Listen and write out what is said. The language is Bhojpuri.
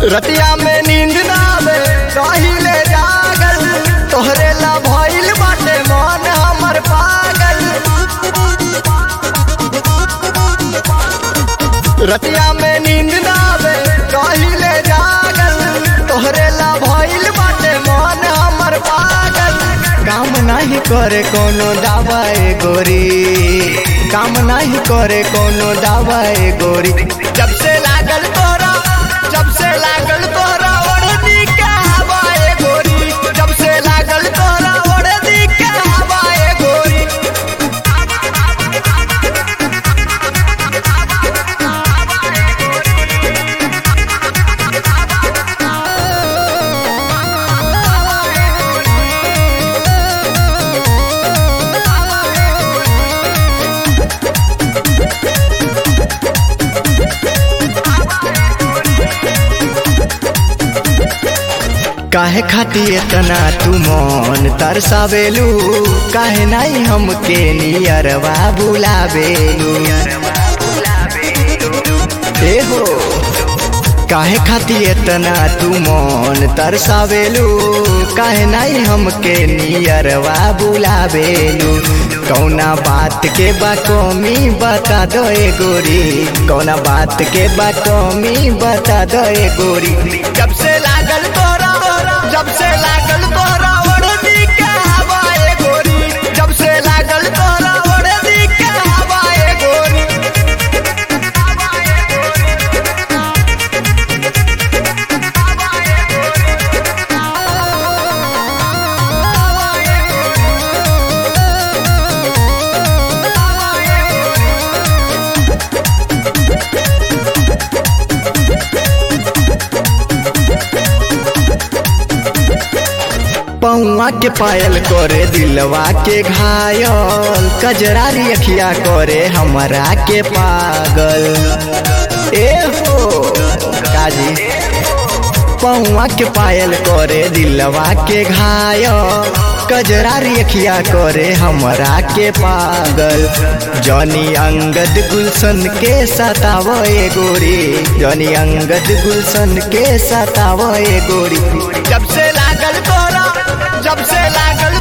रतिया में नींद ना आवे रहिले जागल तोहरे ला भइल बाटे मन हमर पागल रतिया में नींद ना आवे रहिले जागल तोहरे ला भइल बाटे मन हमर पागल काम नहीं करे कोनो दवाई गोरी काम नहीं करे कोनो दवाई गोरी जब से लागल तोरा जब से लागल तोरा ओढ़नी के हवाए गोरी जब से लागल तोरा ओढ़नी के हवाए गोरी काहे खाती इतना तू मन तरसावेलू काहे नहीं हमके नियरवा बुलावेलू ए हो काहे खाती इतना तू मन तरसावेलू काहे नहीं हमके नियरवा बुलावेलू कौना बात के बा कमी बता दो ए गोरी कौना बात के बा कमी बता दो ए गोरी जब से लागल तोरा जब से लागल तोरा ओढ़नी के हवाए गोरी जब से लागल तोरा ओढ़नी के हवाए गोरी पौआ के पायल करे दिलवा के घायल कजरारी अखिया करे हमरा के पागल ए हो काजी पौआ के पायल करे दिलवा के घायल कजरारी अखिया करे हमरा के पागल जनी अंगद गुलशन के सताव ए गोरी जनी अंगद गुलशन के सताव ए गोरी जब से लागल तोरा जब से लागल